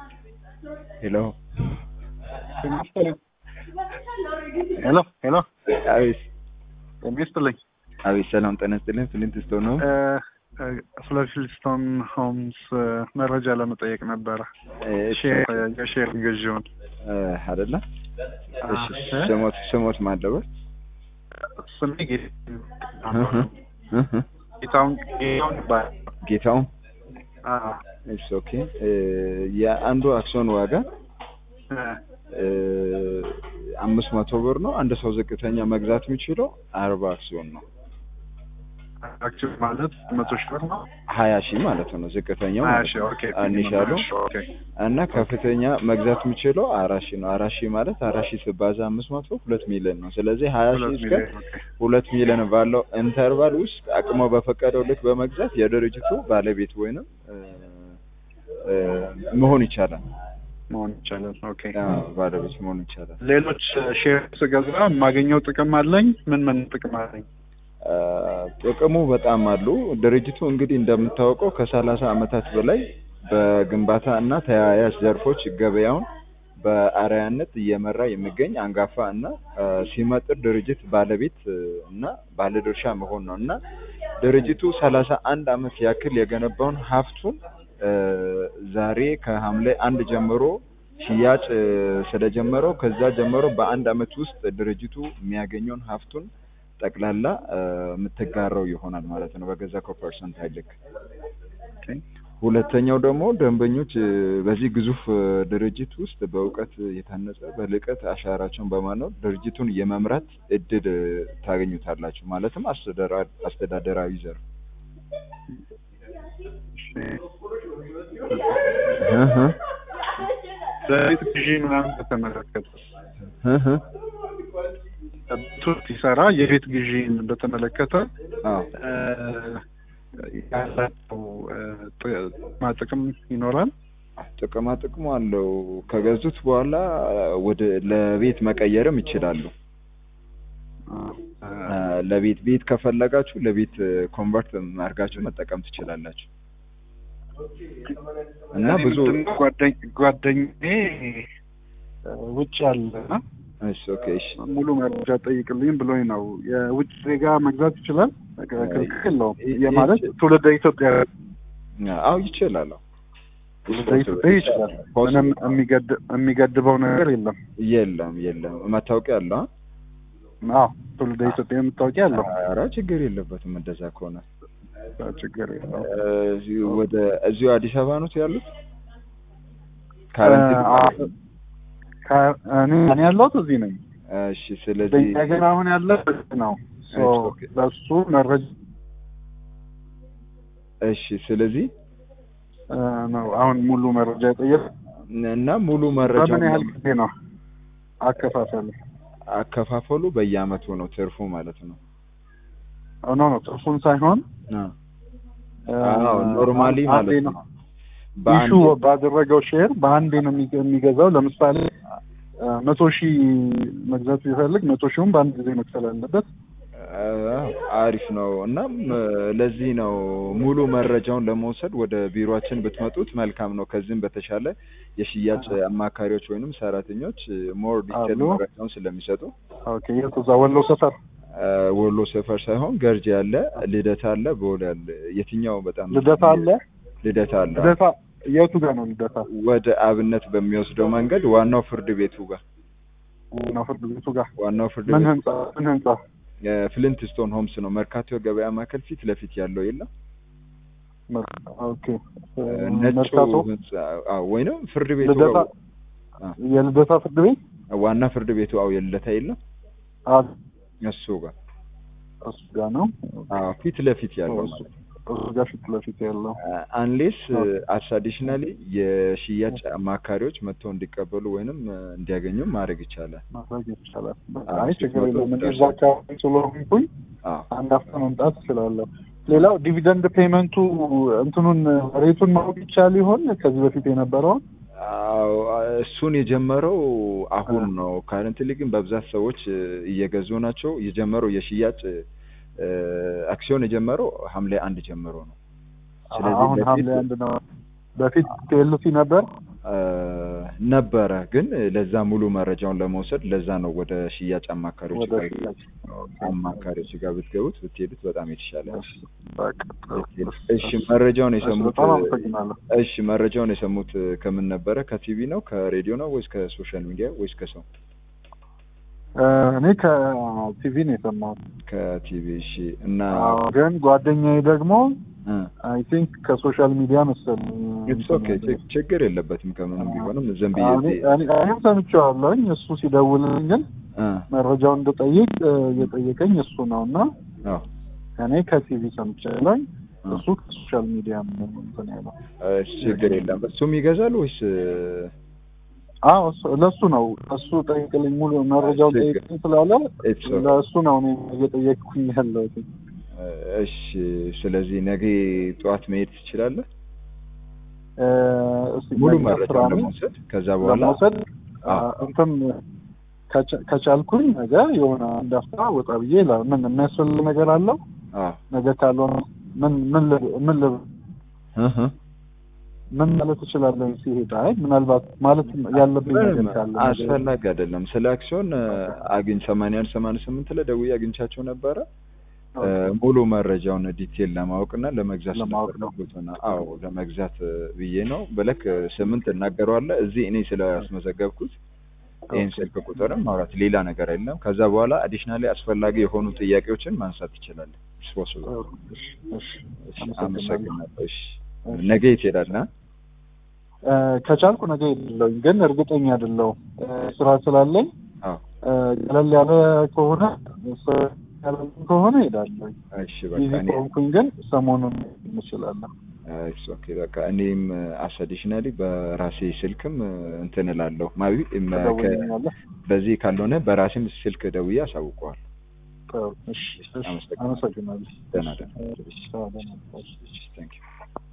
ሄሎ ሄሎ ሄሎ አቤት የሚስጥልኝ አቤት ሰላም ጤና ይስጥልኝ ፍሊንት ስቶን ነው ስለ ፊልስቶን ሆምስ መረጃ ለመጠየቅ ነበረ። እሺ የሼር ግዢውን አይደለ እሺ አ- ስሞት ስሞት ማለበት ስሜ ጌታሁን ጌታሁን ይባላል። ጌታውን አዎ። እሺ ኦኬ የአንዱ አክሲዮን ዋጋ እ፣ አምስት መቶ ብር ነው። አንድ ሰው ዝቅተኛ መግዛት የሚችለው አርባ አክሲዮን ነው። አክሲዮን ማለት መቶ ሺህ ብር ነው። ሀያ ሺህ ማለት ነው ዝቅተኛው ሀያ ማለት ሺህ ነው። ኦኬ። አንሻሉ እሺ፣ ኦኬ። እና ከፍተኛ መግዛት የሚችለው አራት ሺህ ነው። አራት ሺህ ማለት አራት ሺህ ስባዛ አምስት መቶ ሁለት ሚሊዮን ነው። ስለዚህ ሀያ ሺህ ሁለት እስከ ሚሊዮን ኦኬ። ሁለት ሚሊዮን ባለው ኢንተርቫል ውስጥ አቅሞ በፈቀደው ልክ በመግዛት የድርጅቱ ባለቤት ወይንም እ፣ እ፣ መሆን ይቻላል። መሆን ይቻላል። ኦኬ። አዎ፣ ባለቤት መሆን ይቻላል። ሌሎች ሼር ስገዛ የማገኘው ጥቅም አለኝ? ምን ምን ጥቅም አለኝ? አ፣ ጥቅሙ በጣም አሉ። ድርጅቱ እንግዲህ እንደምታወቀው ከሰላሳ ዓመታት በላይ በግንባታ እና ተያያዥ ዘርፎች ገበያውን በአርአያነት እየመራ የሚገኝ አንጋፋ እና አ፣ ሲመጥር ድርጅት ባለቤት እ፣ እና ባለድርሻ መሆን ነው እና ድርጅቱ ሰላሳ አንድ ዓመት ያክል የገነባውን ሀብቱን እ፣ ዛሬ ከሐምሌ አንድ ጀምሮ ሽያጭ እ፣ ስለጀመረው ከዛ ጀምሮ በአንድ ዓመት ውስጥ ድርጅቱ የሚያገኘውን ሀብቱን ጠቅላላ እ፣ የምትጋራው ይሆናል ማለት ነው በገዛ ፐርሰንት አይልክ። ኦኬ። ሁለተኛው ደግሞ ደንበኞች እ፣ በዚህ ግዙፍ እ፣ ድርጅት ውስጥ በእውቀት የታነጸ በልቀት አሻራቸውን በማኖር ድርጅቱን የመምራት እድል እ፣ ታገኙታላችሁ። ማለትም አስተዳደራ- አስተዳደራዊ ዘርፍ እሺ። እህ በቤት ግዢ ምናምን በተመለከተ እህ ቱ ሲሰራ የቤት ግዢን በተመለከተ አዎ እ፣ ያላቸው እ፣ ጥ- ጥቅም ይኖራል። ጥቅማ ጥቅሙ አለው። ከገዙት በኋላ ወደ ለቤት መቀየርም ይችላሉ። አ፣ ለቤት ቤት ከፈለጋችሁ ለቤት ኮንቨርት አድርጋችሁ መጠቀም ትችላላችሁ። እና እኔ ብዙ ምንድነው ጓደኝ ጓደኛዬ እ፣ ውጭ አለና እሺ ኦኬ እሺ ሙሉ መረጃ ጠይቅልኝ ብሎኝ ነው። የውጭ ዜጋ መግዛት ይችላል? ክልክል የለውም። የማለት ትውልደ ኢትዮጵያ አዎ ይችላል። አዎ ትውልደ ኢትዮጵያ ይችላል። ምንም የሚገድ- የሚገድበው ነገር የለም። የለም የለም መታወቂያ አለው። አዎ ትውልደ ኢትዮጵያ የምታወቂያ አለው። ኧረ ችግር የለበትም እንደዛ ከሆነ ችግር የለውም። እዚሁ ወደ እዚሁ አዲስ አበባ ነው ያሉት ካረንት አ- ከ- እኔ እኔ ያለሁት እዚህ ነኝ። እሺ ስለዚህ ነገር አሁን ያለ ነው ሶ ኦኬ። ለሱ መረጃ እሺ ስለዚህ እ፣ ነው አሁን ሙሉ መረጃ የጠየቅ እና ሙሉ መረጃ በምን ያህል ጊዜ ነው አከፋፈሉ? አከፋፈሉ በየአመቱ ነው ትርፉ ማለት ነው። ኖ ኖ ትርፉን ሳይሆን አ እ፣ አዎ ኖርማሊ አንዴ ማለት ነው ነው። ኢሹ ባደረገው ሼር በአንዴ ነው የሚገ- የሚገዛው። ለምሳሌ እ፣ መቶ ሺህ መግዛት ቢፈልግ መቶ ሺውን በአንድ ጊዜ መክፈል አለበት። አዎ፣ አሪፍ ነው። እናም እ፣ ለዚህ ነው ሙሉ መረጃውን ለመውሰድ ወደ ቢሮአችን ብትመጡት መልካም ነው። ከዚህም በተሻለ የሽያጭ አማካሪዎች ወይንም ሰራተኞች ሞር ዲቴል አሉ። መረጃውን ስለሚሰጡ ኦኬ የት እዛ ወሎ ሰፈር እ፣ ወሎ ሰፈር ሳይሆን ገርጂ አለ፣ ልደታ አለ፣ ቦሌ አለ። የትኛው በጣም ልደታ አለ። ልደታ አለ። ልደታ የቱ ጋር ነው ልደታ? ወደ አብነት በሚወስደው መንገድ ዋናው ፍርድ ቤቱ ጋር ነው ፍርድ ቤቱ ጋር ዋናው ፍርድ ምን ቤት ህንጻ ምን ህንጻ? ፍሊንት ስቶን ሆምስ ነው። መርካቶ የገበያ ማዕከል ፊት ለፊት ያለው የለም ኦኬ ነጩ መርካቶ ህንጻ አዎ፣ ወይንም ፍርድ ቤቱ ልደታ ጋር አ፣ የልደታ ፍርድ ቤት ዋና ፍርድ ቤቱ አው የለታ የለም አ እሱ ጋር እሱ ጋር ነው። አዎ፣ ፊት ለፊት ያለው እሱ ማለት ነው። እሱ ጋር ፊት ለፊት ያለው አንሌስ ኦኬ። አስ አዲሽናሊ የሽያጭ አማካሪዎች መጥተው እንዲቀበሉ ወይንም እ፣ እንዲያገኙ ማድረግ ይቻላል። ማድረግ ይቻላል። አዎ፣ አይ ሶስት ችግር መቶ የለም። እኔ እዛ ደርሷል። አካባቢ ስለሆንኩኝ አዎ አንድ አፍታ መምጣት እችላለሁ። ሌላው ዲቪደንድ ፔመንቱ እንትኑን ሬቱን ማወቅ ይቻል ይሆን ከዚህ በፊት የነበረውን? አዎ እሱን የጀመረው አሁን ነው። ካረንትሊ ግን በብዛት ሰዎች እ፣ እየገዙ ናቸው። የጀመረው የሽያጭ እ፣ አክሲዮን የጀመረው ሐምሌ አንድ ጀምሮ ነው። ስለዚህ አሁን በፊት ሐምሌ አንድ ነው። በፊት ቴልሲ ነበር። እ፣ ነበረ ግን ለዛ ሙሉ መረጃውን ለመውሰድ ለዛ ነው ወደ ሽያጭ አማካሪዎች ወደ ጋር ሽያጭ አማካሪዎች ጋር ብትገቡት ብትሄዱት በጣም የተሻለ ነው። በቃ ጥሩ። እሺ መረጃውን እሺ፣ የሰሙት በጣም አመሰግናለሁ። እሺ መረጃውን የሰሙት ከምን ነበረ? ከቲቪ ነው ከሬዲዮ ነው ወይስ ከሶሻል ሚዲያ ወይስ ከሰው? እ፣ እኔ ከቲቪ ነው የሰማሁት። ከቲቪ እሺ። እና አዎ፣ ግን ጓደኛዬ ደግሞ እ አይ ቲንክ ከሶሻል ሚዲያ መሰለኝ ኢትስ ኦኬ ችግር የለበትም ከምንም ቢሆንም ዝም ብዬ እኔ- እኔ- እኔም ሰምቼዋለሁኝ። እሱ ሲደውልልኝ ግን እ መረጃውን እንድጠይቅ እ፣ የጠየቀኝ እሱ ነው እና አዎ እኔ ከቲቪ ሰምቻለሁኝ። እ እሱ ከሶሻል ሚዲያ ነው እንትን ያለው። እሺ ችግር የለም። እሱም ይገዛል ወይስ አዎ እሱ- ለእሱ ነው እሱ ጠይቅልኝ፣ ሙሉ መረጃውን ችግር- ጠይቅልኝ ስላለ ኢትስ ኦኬ ለእሱ ነው እኔ እየጠየቅኩኝ ያለሁት። እሺ ስለዚህ ነገ ጠዋት መሄድ ትችላለህ? እ፣ እስኪ ሙሉ ነገ መረጃውን ስራ ነኝ። ለመውሰድ ከዛ በኋላ ለመውሰድ አ፣ አዎ። እንትን ከቻ- ከቻልኩኝ ነገ የሆነ አንድ አፍታ ወጣ ብዬ ላ- ምን የሚያስፈልግ ነገር አለው አዎ ነገ ካልሆነ ምን ምን ል- ምን ል- እህ ምን ማለት እችላለሁ ሲሄድ አይ ምናልባት ማለት ያለብኝ ነገር ምንም ካለ አስፈላጊ አይደለም። ስለ አክሲዮን አግኝ ሰማንያ አንድ ሰማንያ ስምንት ላይ ደውዬ አግኝቻቸው ነበረ እ፣ ሙሉ መረጃውን ዲቴል ለማወቅ እና ለመግዛት ለማወቅ ነው። ስለፈለጉት ነው። አዎ ለመግዛት እ፣ ብዬ ነው ብለክ ስምንት እናገረዋለህ እዚህ እኔ ስላስመዘገብኩት ይህን ስልክ ቁጥርም ማውራት ሌላ ነገር የለም። ከዛ በኋላ አዲሽናሊ አስፈላጊ የሆኑ ጥያቄዎችን ማንሳት ትችላለህ። ስፖስብ እሺ፣ እሺ፣ አመሰግናለሁ። አመሰግናለሁ። እሺ ነገ የት ትሄዳለህ? እ፣ ከቻልኩ ነገ ሄዳለሁኝ ግን እርግጠኛ አይደለሁም እ፣ ስራ ስላለኝ አዎ እ፣ ቀለል ያለ ከሆነ ስ- ቀለል ከሆነ ሄዳለሁኝ እሺ በቃ ቢዚ እኔ ከሆንኩኝ ግን ሰሞኑን እንችላለን ኢትስ ኦኬ በቃ እኔም አስ አዲሽናሊ በራሴ ስልክም እ፣ እንትን እላለሁ ማቢ እም፣ ከ- ተደውልኛለህ በዚህ ካልሆነ በራሴም ስልክ ደውዬ አሳውቀዋል። ጥሩ፣ እሺ፣ እሺ፣ አመሰግናለሁ። አመሰግናለሁ ደህና ደህና። እሺ፣ ደህና፣ እሺ። Thank you.